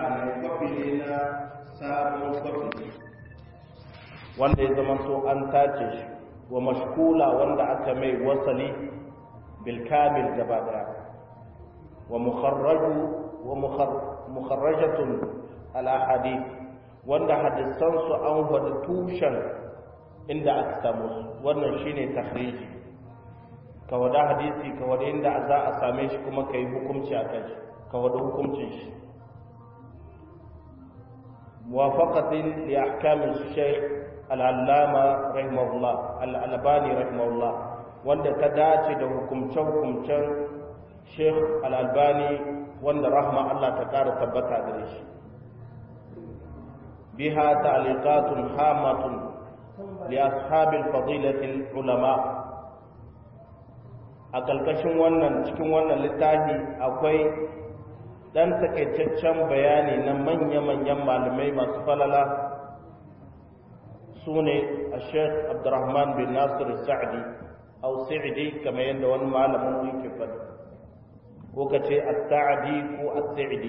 mai kwafi ne na sabon kwafi wanda ya zama to an tace shi wa mashkula wanda aka mai wasali bilkamil gaba daya wa mukharraju wa mukharrajatun al-ahadith wanda hadisan su an wada tushen inda aka samu su wannan shine takhriji ka wada hadisi ka wada inda za a same shi kuma kai hukunci akan shi ka wada hukuncin shi muwafaqatin li ahkam al-shaykh al-allama rahimahullah al-albani rahimahullah wanda ta dace da hukumce-hukumcen sheikh al-albani wanda rahma Allah ta ƙara tabbata gare shi biha ta'liqatun hamatun li ashabil fadilatil ulama a kalkashin wannan cikin wannan littafi akwai dan takaitaccen bayani na manya-manyan malamai masu falala su ne a sheikh abdurrahman bin nasir sa'di au sa'di kamar yadda wani malamin yake faɗi ko ka ce as-sa'di ko as-sa'di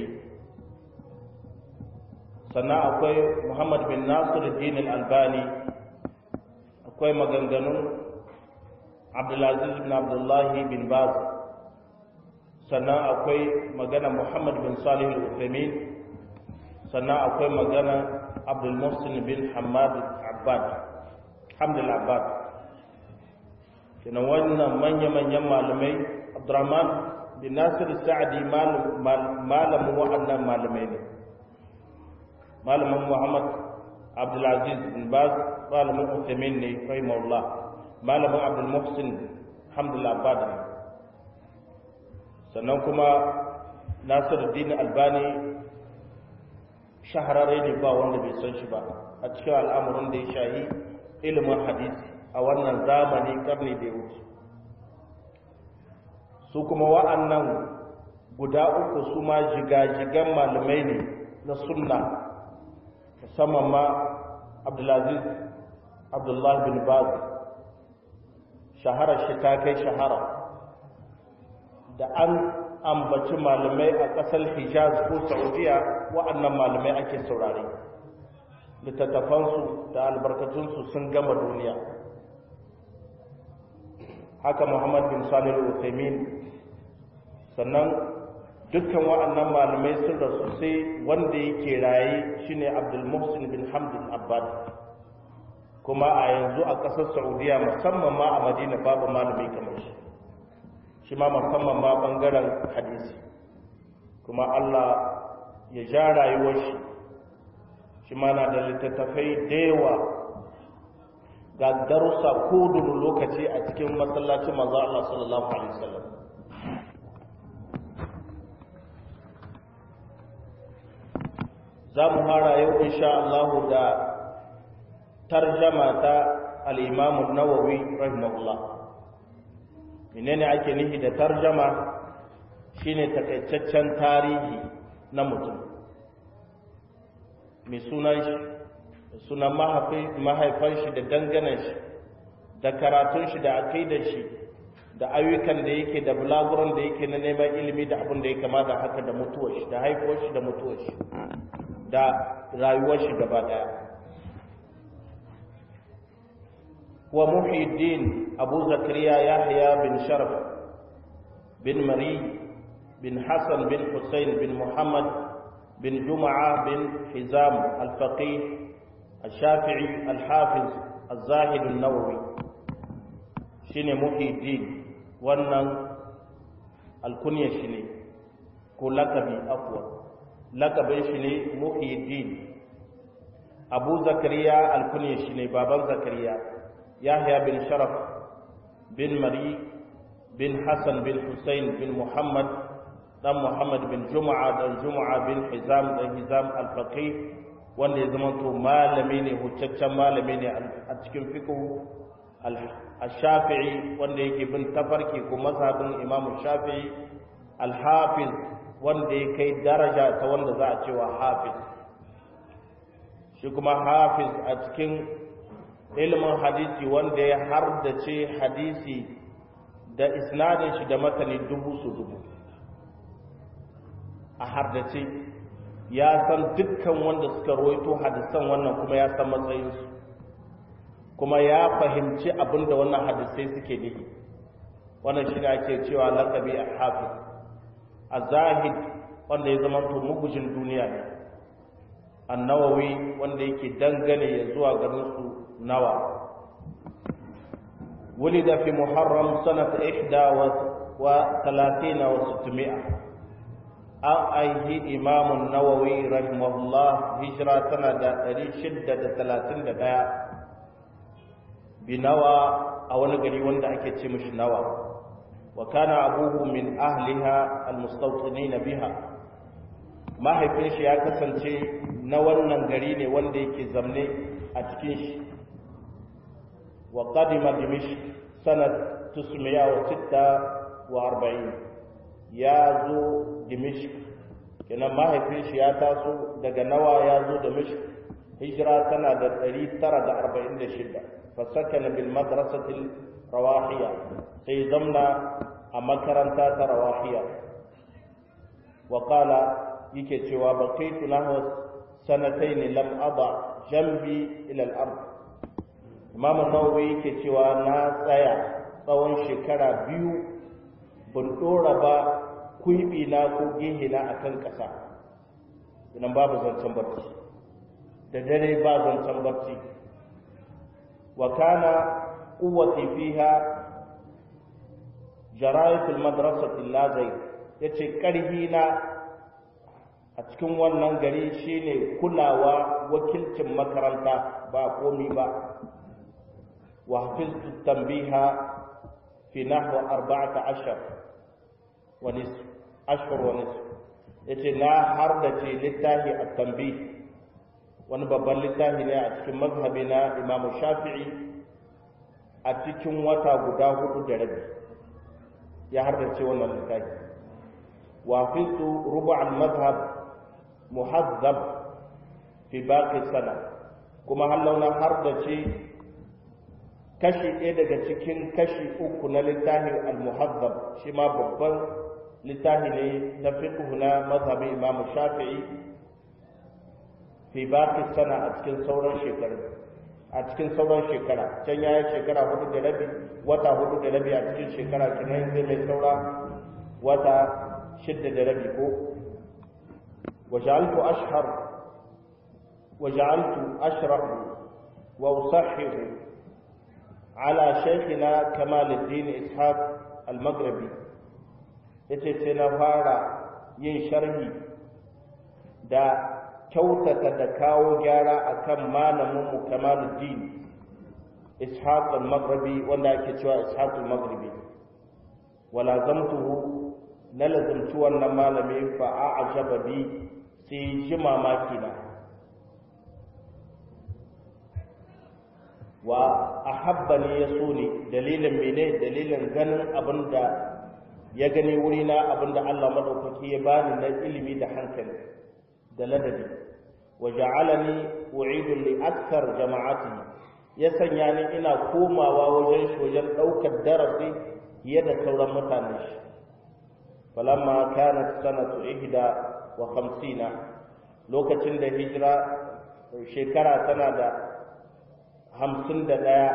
sannan akwai muhammad bin nasir din al-albani akwai maganganun abdulaziz bin abdullahi bin baz sannan akwai magana muhammad bin salih al-uthaymin sannan akwai magana abdul muhsin bin hamad abbad hamdul abbad kenan wannan manya-manyan malamai abdurrahman bin nasir sa'adi malamin wa'annan malamai ne malamin muhammad abdulaziz bin baz malamin uthaymin ne rahimahullah malamin abdul muhsin hamdul abbad ne sannan kuma nasiruddin albani shahararre ne ba wanda bai san shi ba a cikin al'amuran da ya shahi ilimin hadisi a wannan zamani karni da ya wuce su kuma wa'annan guda uku su ma jigajigan malamai ne na sunna musamman ma abdulaziz abdullahi bin baz shaharar shi ta kai shahara da an ambaci malamai a ƙasar hijaz ko saudiya wa'annan malamai ake saurare littattafansu da albarkatunsu sun gama duniya haka muhammad bin salih al-uthaymin sannan dukkan wa'annan malamai sun rasu sai wanda yake raye shine abdul muhsin bin hamdul abbad kuma a yanzu a ƙasar saudiya musamman ma a madina babu malami kamar shi shi ma musamman ma bangaren hadisi kuma Allah ya ja rayuwar shi shi ma na da littattafai da yawa ga darussa ko lokaci a cikin masallacin manzo Allah sallallahu alaihi wasallam za mu fara yau insha Allah da tarjama ta al-Imam an-Nawawi rahimahullah menene ake nufi da tarjama shine takaitaccen tarihi na mutum mai sunan shi sunan mahaifan shi da danganan shi da karatun shi da aƙidar shi da ayyukan da yake da bulaguran da yake na neman ilimi da abin da ya kama da haka da mutuwar shi da haifuwar shi da mutuwar shi da rayuwar shi gaba daya wa muhiddin abu zakariya yahya bin sharaf bin mari bin hassan bin hussein bin muhammad bin juma'a bin hizam al-faqih الشافعي الحافظ الزاهد النووي shine muhiddin wannan alkunya shi ne ko lakabi afwa lakabin shi ne muhiddin abu zakariya alkunya shi ne baban zakariya yahya bin sharaf bin mari bin hassan bin hussein bin muhammad dan muhammad bin juma'a dan juma'a bin hizam dan hizam al-faqih wanda ya zama to malami ne hucaccen malami ne a cikin fiqh al-shafi'i wanda yake bin tafarki ko mazhabin imam shafi'i al-hafiz wanda ya kai daraja ta wanda za a cewa hafiz shi kuma hafiz a cikin ilimin hadisi wanda ya hardace hadisi da isnadin shi da matani dubu su dubu a hardace ya san dukkan wanda suka roito hadisan wannan kuma ya san matsayinsu kuma ya fahimci abinda wannan hadisai suke nufi wannan shi ne ake cewa lakabi a hafiz a zahid wanda ya zama to mugujin duniya ne annawawi wanda yake dangane ya zuwa garin su nawa ولد في محرم سنة إحدى وثلاثين وستمائة أيه إمام النووي رحمه الله هجرة سنة شدة ثلاثين دقاء بنوى أو نقري وندا أكيد مش نوى وكان أبوه من أهلها المستوطنين بها mahaifin shi ya kasance na wannan gari ne wanda yake zamne a cikin shi wa qadima dimishq sanad 946 ya zo dimishq kenan mahaifin shi ya taso daga nawa ya zo dimishq hijira tana da 946 fa sakana bil madrasati rawahiya sai zamna a makaranta ta rawahiya wa qala yake cewa baqaitu nahwa sanatayn lam ada jambi ila al-ard Imam Nawawi yake cewa na tsaya tsawon shekara biyu ban dora ba kuibi na ko gehe na akan kasa idan babu zancen barci da dare ba zancen barci wa kana quwwati fiha jara'iful madrasati lazai yace karhi na a cikin wannan gari shine kulawa wakilcin makaranta ba komi ba wa hafiztu tanbiha fi nahwa 14 wa nisf ashhur wa nisf yace na har da ce littafi at-tanbih wani babban littafi ne a cikin mazhabi na Imam Shafi'i a cikin wata guda hudu da rabi ya har da ce wannan littafi wa hafiztu rubu' al-madhhab muhazzab fi baqi sana kuma hallauna har da ce kashi ɗaya daga cikin kashi uku na littafin al-muhazzab shi ma babban littafi ne na fiqh na mazhabin Imam Shafi'i fi baqi sana a cikin sauran shekaru a cikin sauran shekara can yayi shekara hudu da rabi wata hudu da rabi a cikin shekara kinan zai mai saura wata shidda da rabi ko وجعلت أشهر وجعلت أشرح وأصحح على شيخنا كمال الدين إسحاق المغربي yace sai na fara yin sharhi da kyautata da kawo gyara akan malaminmu kamaluddin ishaq al-maghribi wanda ake cewa ishaq al-maghribi wala zamtuhu na lazimci wannan malami fa a'jaba bi sai ji mamaki na wa ahabbani ya so ne dalilin mene dalilin ganin abin da ya gani wuri na abin da Allah madaukaki ya bani na ilimi da hankali da ladabi wa ja'alani u'idu li akthar jama'ati ya sanya ni ina komawa wajen shi wajen daukar darasi fiye da sauran mutanen shi falamma kanat sanatu ihda wa khamsina lokacin da hijira shekara tana da hamsin da ɗaya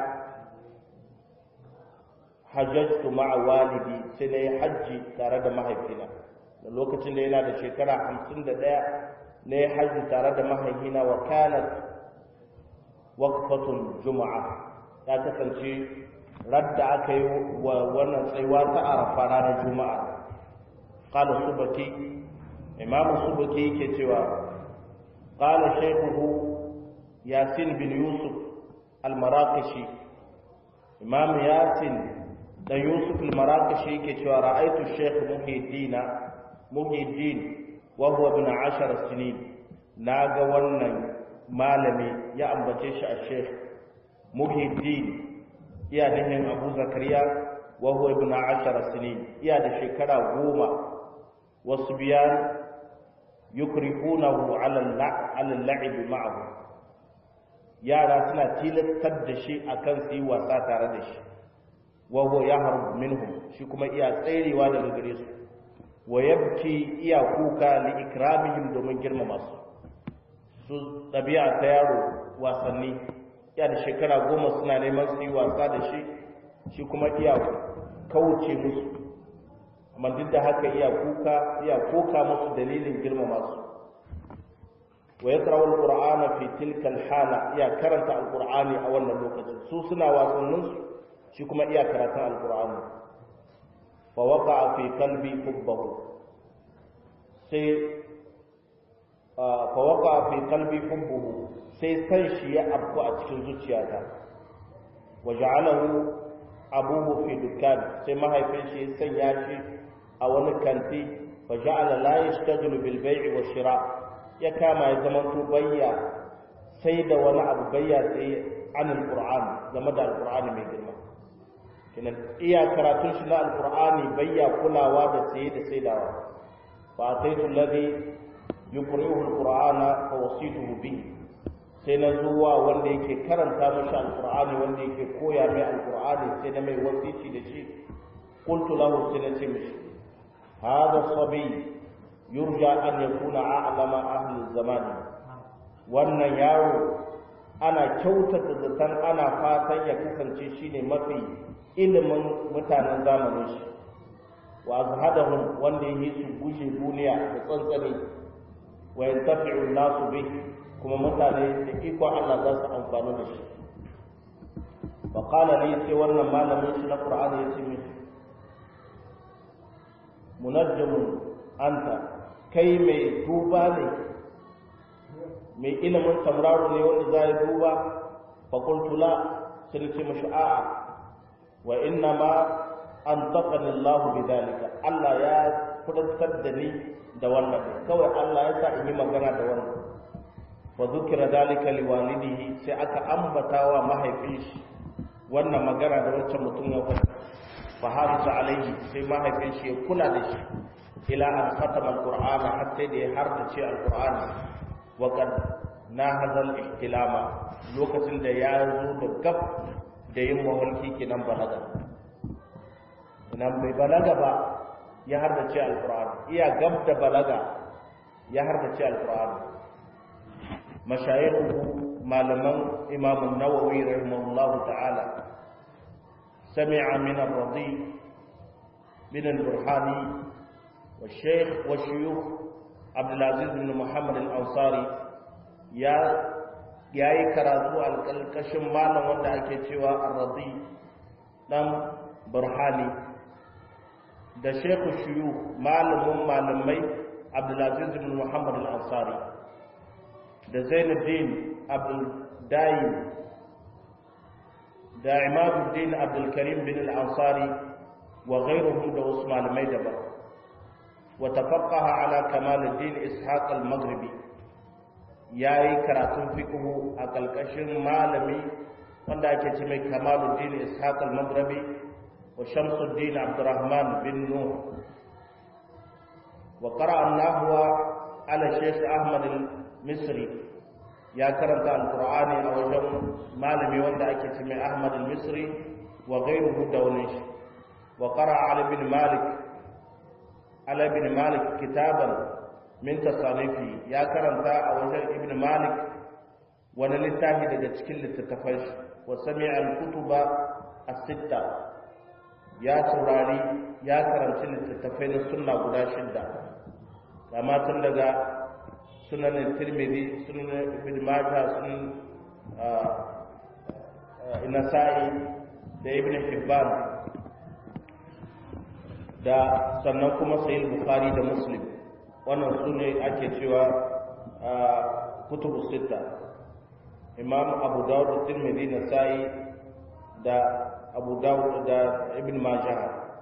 hajjajtu ma'a walidi sai na yi hajji tare da mahaifina da lokacin da yana da shekara hamsin da ɗaya na yi hajji tare da mahaifina wa kanat waqfatun juma'a ya kasance radda aka yi wa wannan tsayuwa ta arafa ranar juma'a qala subaki imam subaki yake cewa qala shaykhuhu yasin bin yusuf al-maraqashi imam yasin da yusuf al-maraqashi yake cewa ra'aytu shaykh muhiddin muhiddin wa huwa ibn 10 sinin naga wannan malami ya ambace shi a shaykh muhiddin iya nihin abu zakariya wa huwa ibn 10 sinin iya da shekara goma wasu biyan yukrihunahu ala al-la'ib ma'ahu yara suna tilastar da shi akan su yi wasa tare da shi wa huwa yahrubu minhum shi kuma iya tserewa daga gare su wa yabki iya kuka li ikramihim domin girmama su su ɗabi'a ta yaro wasanni ya da shekara goma suna neman su yi wasa da shi shi kuma iya kauce musu amma duk da haka iya kuka iya koka musu dalilin girmama su wa yaqra'u al-qur'ana fi tilka al-hala iya karanta al-qur'ani a wannan lokacin su suna wasannin su shi kuma iya karanta al-qur'ani fa waqa'a fi qalbi hubbahu sai fa waqa'a fi qalbi hubbuhu sai san shi ya afku a cikin zuciyata wa ja'alahu abuhu fi dukkan sai mahaifin shi ya sanya shi a wani kanti fa ja'ala la yashtagilu bil bai'i wa shira ya kama ya zama to bayya sai da wani abu bayya sai an alquran game da alqur'ani mai girma kinan iya karatun shi na alqur'ani bayya kulawa da sai da saidawa fa ataitu alladhi yuqri'uhu alqur'ana fa wasituhu bihi sai na zuwa wanda yake karanta mashi alqur'ani wanda yake koya mai alqur'ani sai na mai wasici da shi qultu lahu sai na ce mishi هذا الصبي يرجى أن يكون أعلم أهل الزمان wannan yaro ana kyautata zaton ana fatan ya kasance shine mafi ilimin mutanen zamanin shi wa azhadahum wanda yi su gushe duniya da tsantsani wa yantafi'u nasu bi kuma mutane da iko Allah za su amfani da shi fa qala li sai wannan malamin shi na Qur'ani ya ce mishi munajjamun anta kai mai duba ne mai ilimin tamraro ne wanda za ya duba fakultu la sai ce mashi a'a wa inna ma an taƙani Allah bi dalika Allah ya kudantar da ni da wannan kawai Allah ya sa in yi magana da wannan fa zukira dalika li walidihi sai aka ambata wa mahaifin shi wannan magana da wancan mutum ya faɗi faharisa alaihi sai mahaifin shi ya kula da shi ila an khatama alqur'ana har sai da ya hardace alqur'ani wa qad nahazal ihtilama lokacin da ya zo da gab da yin mawalki kenan balaga nan bai balaga ba ya hardace alqur'ani iya gab da balaga ya hardace alqur'ani mashayikhu malaman imam an-nawawi rahimahullahu ta'ala سمع من الرضي من البرهاني والشيخ والشيوخ عبد العزيز بن محمد الأنصاري يا yayi karatu alƙalƙashin malam wanda ake cewa arradi dan burhani da shekhu shiyu malamin malamai abdulaziz bin muhammad al-ansari da zainuddin abdul dayi da imamuddin abdulkarim bin al-ansari wa ghayruhum da wasu malamai daban wa tafaqqaha ala kamaluddin ishaq al-maghribi yayi karatun fiqhu a kalkashin malami wanda ake ce mai kamaluddin ishaq al-maghribi wa shamsuddin abdurrahman bin nuh wa qara'a an-nahwa ala shaykh ahmad al-misri ya karanta alkur'ani a wajen malami wanda ake ce mai ahmad al-misri wa ghayruhu da wani shi wa qara ala bin malik ala bin malik kitaban min tasanifi ya karanta a wajen ibn malik wani littafi daga cikin littattafai shi wa sami'a al-kutuba as-sitta ya saurari ya karanci littattafai na sunna guda shidda kama tun daga sunan tirmidhi sunan ibn majah sunan nasa'i da ibn hibban da sannan kuma sahih bukhari da muslim wannan sune ake cewa kutubu sita imam abu dawud tirmidhi nasa'i da abu dawud da ibn majah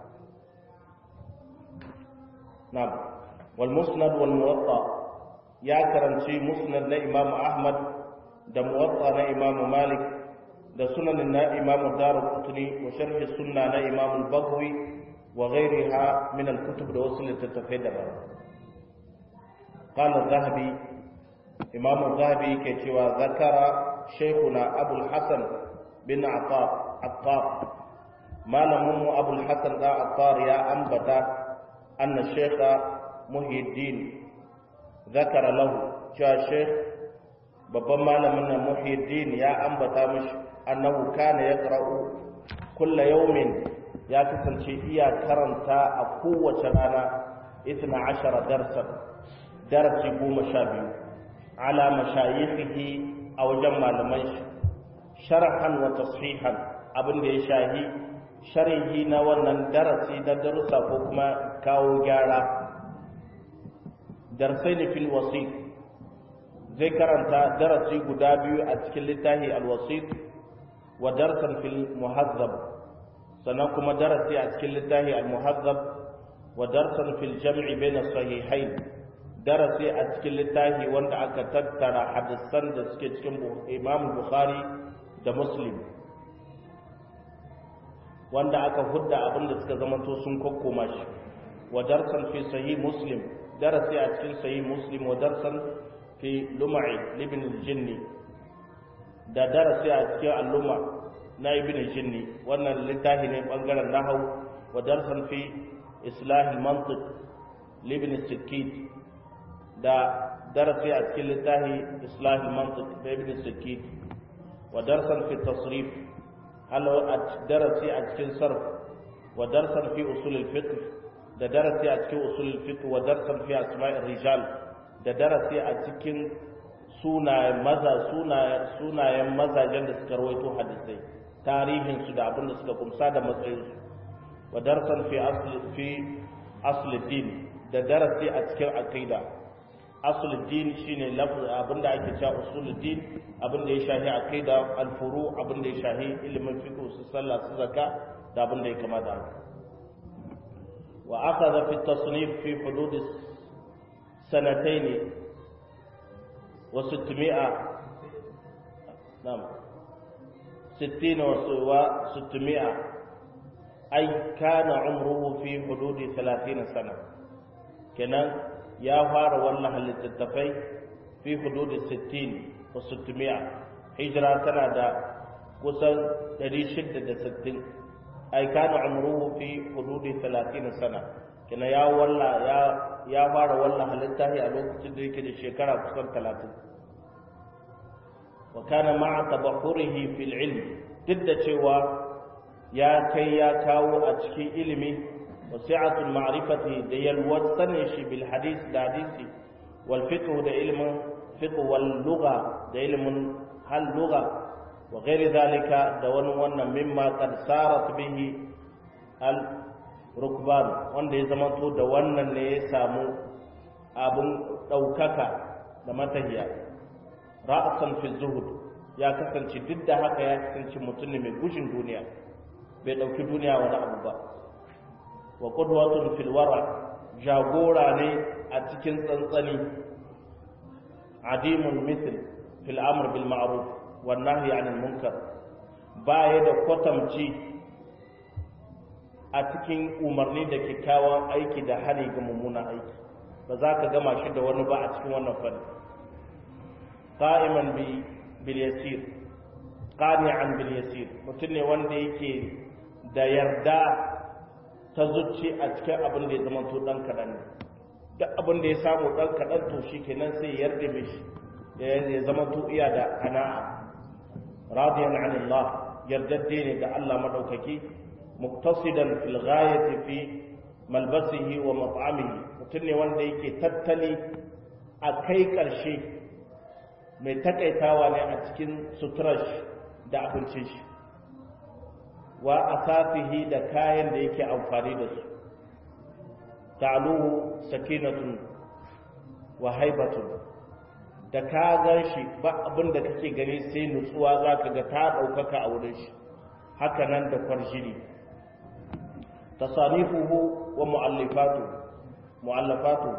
na'am wal musnad wal muwatta ya karanci musnad na imam ahmad da muwatta na imam malik da sunan na imam darqutni wa sharh sunna na imam al-baghawi wa ghayriha min al-kutub da wasu littattafai daban qala az-zahabi imam az-zahabi ke cewa zakara shaykhuna abu al-hasan bin attar attar malamin mu abu al-hasan da attar ya ambata anna shaykha muhyiddin zakara lahu cewa shaykh babban malamin nan muhyiddin ya ambata mishi annahu kana yaqra'u kulla yawmin ya kasance iya karanta a kowace rana 12 darsan darasi goma sha biyu ala mashayikhihi a wajen malaman shi sharhan wa tashihan abin da ya shahi sharhi na wannan darasi da darussa ko kuma kawo gyara darsai ne fil wasit zai karanta darasi guda biyu a cikin littafi al-wasit wa darsan fil muhazzab sannan kuma darasi a cikin littafi al-muhazzab wa darsan fil jam'i bayna sahihain darasi a cikin littafi wanda aka tattara hadisan da suke cikin Imam Bukhari da Muslim wanda aka hudda abin da suka zamanto sun kokkoma shi wa darsan fi sahih Muslim darasi a cikin sahih Muslim wa darsan fi lum'i ibn al-jinni da darasi a cikin al-luma na ibn al-jinni wannan littafi ne bangaren nahwu wa darsan fi islah al-mantiq ibn al-sikkit da darasi a cikin littafi islah al-mantiq da ibn al-sikkit wa darsan fi tasrif halo a darasi a cikin sarf wa darsan fi usul al-fiqh da darasi a cikin usul al-fiqh wa darsan fi asma' ar-rijal da darasi a cikin sunayen maza sunayen mazajen da suka rawaito hadisai tarihin su da abin da suka kumsa da matsayin su wa darsan fi asli fi asli din da darasi a cikin aqida asli din shine lafz abin da ake cewa usul din abin da ya shahi aqida al-furu abin da ya shahi ilimin fiqh su sallah su zakka da abin da ya kamata wa akhadha fi tasnif fi hudud سنتين وستمائة نعم ستين وستمائة أي كان عمره في حدود ثلاثين سنة كنا يا فار والله للتتفي في حدود الستين وستمائة هجرة سنة دا kusan 660 ai kana umruhu fi hududi 30 sana kina ya walla ya ya fara wannan halitta a lokacin da yake da shekara kusan talatin wa kana ma'a tabahurihi fil ilm duk da cewa ya kai ya kawo a cikin ilimi wa si'atul ma'rifati da yalwar sanin shi bil hadith da hadisi wal fiqh da ilmin fiqh wal lugha da ilmin hal lugha wa ghairi zalika da wani wannan mimma qad sarat bihi al rukban wanda ya zamanto da wannan ne ya samu abin ɗaukaka da matahiya ra'asan fi zuhud ya kasance duk da haka ya kasance mutum ne mai gushin duniya bai ɗauki duniya wani abu ba wa qudwatun fil wara jagora ne a cikin tsantsani adimun mithl fil amr bil ma'ruf wan nahyi anil munkar baya da kwatamci a cikin umarni da kyakkyawan aiki da hari ga mummunan aiki ba za ka gama shi da wani ba a cikin wannan fanni qa'iman bi bil yasir qani'an bil yasir mutum ne wanda yake da yarda ta zuci a cikin abin da ya zama to dan kadan ne duk abin da ya samu dan kadan to shikenan sai yarda mishi ya zama to iya da qana'a radiyan anillah yardadde ne ga Allah madaukaki muqtasidan fil ghayati fi malbasihi wa mat'amihi mutum ne wanda yake tattali a kai ƙarshe mai takaitawa ne a cikin suturar da abincin shi wa asafihi da kayan da yake amfani da su ta'aluhu sakinatun wa haibatun da ka gan shi ba abin da kake gani sai nutsuwa za ka ga ta ɗaukaka a wurin shi haka nan da kwarjini تصانيفه ومؤلفاته مؤلفاته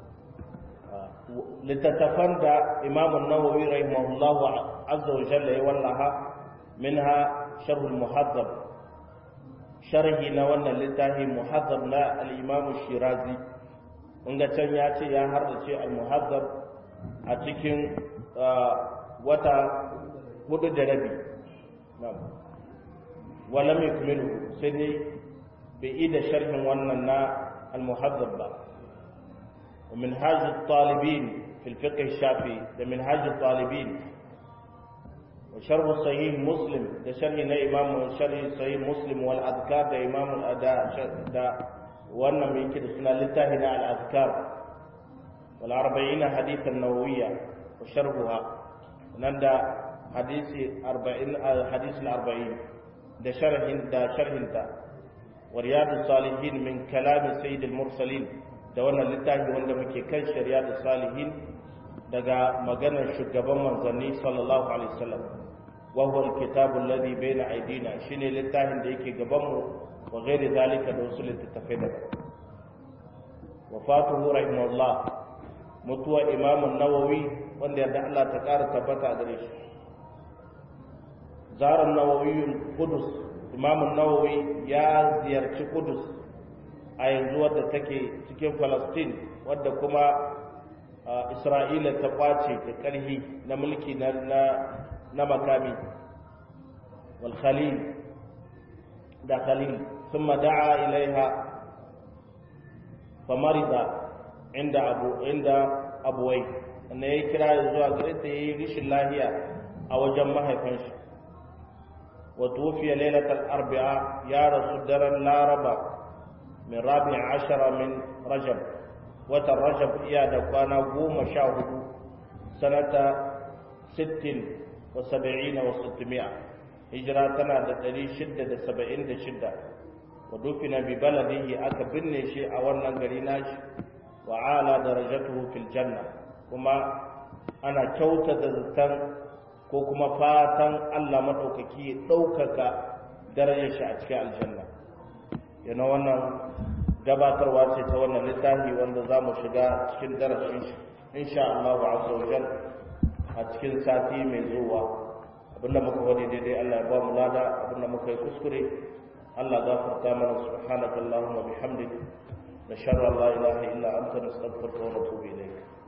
لتتفندى إمام النووي رحمه الله عز وجل والله منها شرح المحذب شرح نوانا لتاهي محذب لا الإمام الشيرازي ونغا can ya ce ya hardace al-muhazzab a cikin wata hudu da rabi walam yukmilu sai dai bai yi da sharhin wannan na al-muhazzab ba wa minhaj at-talibin fi al-fiqh al-shafi'i da minhaj at-talibin wa sharh sahih muslim da sharh na imam sharh sahih muslim wal adhkar da imam al-ada da wannan mai yake da suna littafi na al-azkar wal 40 hadith an-nawawiyya wa sharhuha nan da hadisi 40 hadisi 40 da sharhin da sharhinta wa riyadus salihin min kalam sayyidil mursalin da wannan littafi wanda muke kan riyadus salihin daga maganar shugaban manzanni sallallahu alaihi wasallam wa huwa alkitabu alladhi bayna aydina shine littafin da yake gaban mu wa ghairi zalika da wasu littattafai da wafatuhu rahimahullah mutuwa imam an-nawawi wanda yadda Allah ta ƙara tabbata a gare shi zarar nawawi kudus imamun nawawi ya ziyarci kudus a yanzu wadda take cikin falastin wadda kuma isra'ila ta kwace da ƙarhi na mulki na makami wal khalil da khalil sun da'a ilaiha famarida inda abu inda abuwai wanda ya kira zuwa gare ta yi rishin lahiya a wajen mahaifinshi وتوفي ليلة الأربعاء يا رسول در الناربة من رابع عشر من رجب وتر رجب إيا دقانا قوم شاهد سنة ست وسبعين وستمائة هجراتنا دتري شدة سبعين شدة ودفن ببلده أكبرني شيء أولا قريناش وعالى درجته في الجنة وما أنا كوتة ذاتن ko kuma fatan Allah maɗaukaki ya ɗaukaka darajar shi a cikin aljanna yana wannan gabatarwa ce ta wannan littafi wanda za mu shiga cikin darasin shi insha Allah wa azza wajal a cikin sati mai zuwa abinda muka wani daidai Allah ya ba mu lada abinda muka yi kuskure Allah gafarta mana subhanaka allahumma bihamdik nashhadu an la ilaha illa anta nastaghfiruka wa natubu ilayk